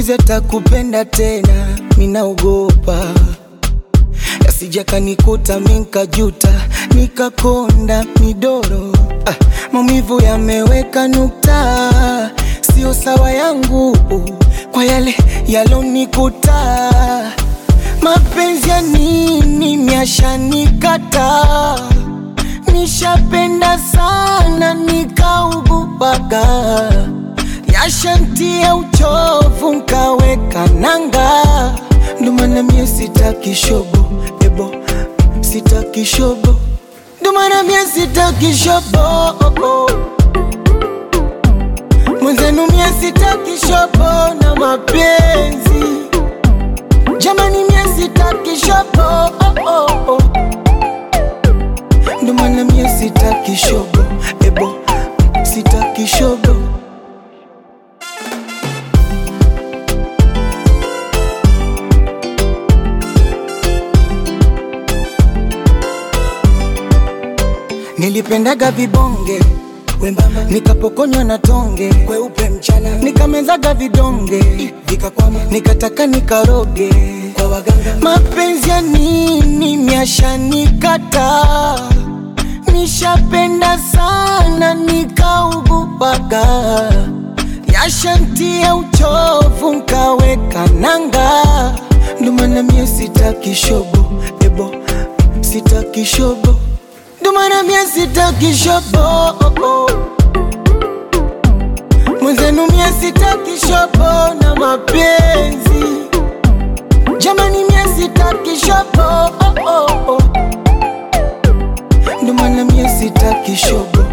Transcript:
skuizi atakupenda tena, minaogopa yasija kanikuta minkajuta nikakonda midoro ah, maumivu yameweka nukta, sio sawa yangu kwa yale yalonikuta. Mapenzi ya nini myashanikata, nishapenda sana nikaugupaga, yashantia uchovu nkaweka nanga, ndo maana mie sitaki shobo ebo, sitaki shobo, ndo maana mie sitaki shobo mwenzenu mie sitaki shobo na mapenzi jamani, mie sitaki shobo oh, oh, oh. ndo maana mie sitaki shobo ebo, sitaki shobo Nilipendaga vibonge wembamba, nikapokonywa na tonge kweupe mchana, nikamezaga vidonge vikakwama, nikataka nikaroge kwa waganga. Mapenzi ya nini myashanikata, nishapenda sana nikaugupaga, yashantia uchovu nkaweka nanga, ndo maana mie sitaki shobo ebo, sitaki shobo ndo maana mie sitaki shobo mwenzenu mie sitaki shobo na mapenzi jamani mie sitaki shobo ndo maana mie sitaki shobo